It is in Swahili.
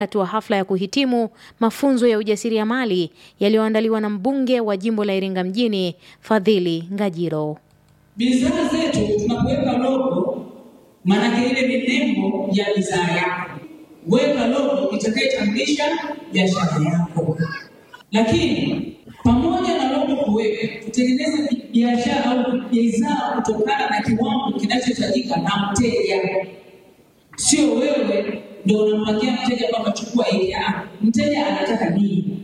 wakati wa hafla ya kuhitimu mafunzo ya ujasiriamali yaliyoandaliwa na mbunge wa jimbo la Iringa mjini Fadhili Ngajiro. Bidhaa zetu tunapoweka logo, maanake ile ni nembo ya bidhaa yako. Weka logo itakayetambulisha biashara yako, lakini pamoja na logo kuweka, tutengeneze biashara au bidhaa kutokana na kiwango kinachohitajika na mteja. Sio wewe ndio unampangia mteja kwamba chukua hili. Mteja anataka nini?